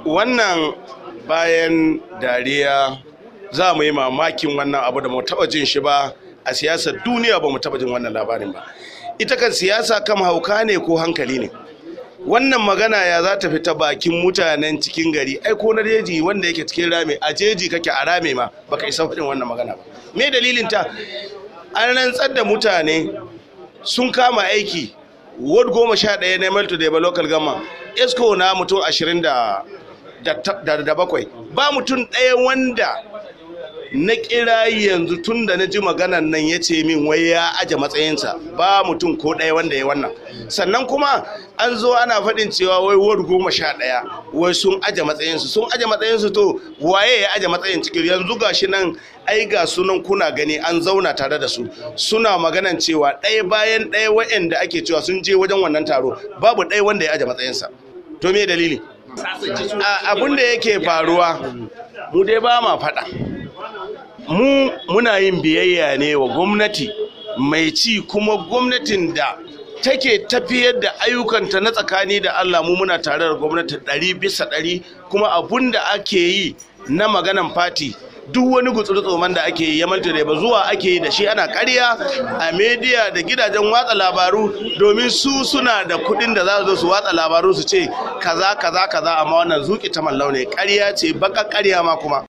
wannan bayan dariya za mu yi mamakin wannan abu da mu taba jin shi ba a siyasar duniya ba mu taba jin wannan labarin ba ita kan siyasa kam hauka ne ko hankali ne wannan magana ya za ta fita bakin mutanen cikin gari ai ko na jeji wanda yake cikin rame a jeji kake a rame ma baka isa faɗin wannan magana ba me dalilin ta an rantsar da mutane sun kama aiki ward goma sha ɗaya na melto da local gama esco na mutum ashirin da da bakwai ba mutum ɗaya wanda na kira yanzu tun da na ji maganan nan ya ce min wai ya aje matsayinsa ba mutum ko ɗaya wanda ya wannan sannan kuma an zo ana faɗin cewa wai ward goma sha ɗaya wai sun aje matsayinsu sun aje matsayinsu to waye ya aje matsayin cikin yanzu gashi nan ai ga sunan kuna gani an zauna tare da su suna maganan cewa ɗaya bayan ɗaya wa'anda ake cewa sun je wajen wannan taro babu ɗaya wanda ya aje matsayinsa to me dalili abin da yake faruwa mu dai ba ma faɗa mu muna yin biyayya ne wa gwamnati mai ci kuma gwamnatin da take tafiyar da ayyukanta na tsakani da Allah mu muna tare da gwamnati ɗari bisa ɗari kuma abun da ake yi na maganan fati duk wani gutsuri tsoman da ake yi ya manta da ba zuwa ake yi da shi ana karya a media da gidajen watsa labaru domin su suna da kuɗin da za su zo su watsa labaru su ce kaza kaza kaza amma wannan zuki ta mallau ne karya ce baka karya ma kuma